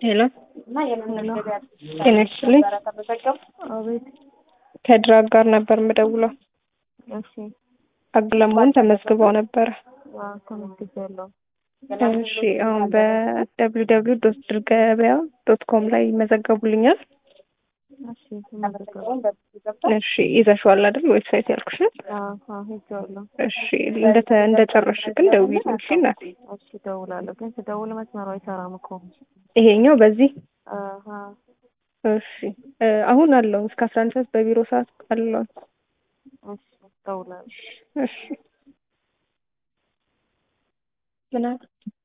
ሄሎ ጤና ይስጥልኝ። አቤት። ከድራግ ጋር ነበር የምደውለው። እሺ። አግለመሆን ተመዝግበው ነበረ። አዎ፣ ተመዝግቤያለሁ። እሺ አሁን በደብሊው ደብሊው ዶት ድር ገበያ ዶት ኮም ላይ ይመዘገቡልኛል። እሺ፣ ተመዝግቤያለሁ። እሺ ይዘሽዋል አይደል? ዌብሳይት ያልኩሽን። አዎ፣ አዎ፣ ሄጄዋለሁ። እሺ እንደተ እንደጨረስሽ ግን ደውዪልኝ እሺ እናቴ። እሺ፣ እደውላለሁ። ግን ስደውል መስመሩ አይሰራም እኮ። ይሄኛው በዚህ አሃ፣ እሺ እ አሁን አለው እስከ አስራ አንድ ሰዓት በቢሮ ሰዓት አለው። እሺ፣ እደውላለሁ። እሺ ምን አለ?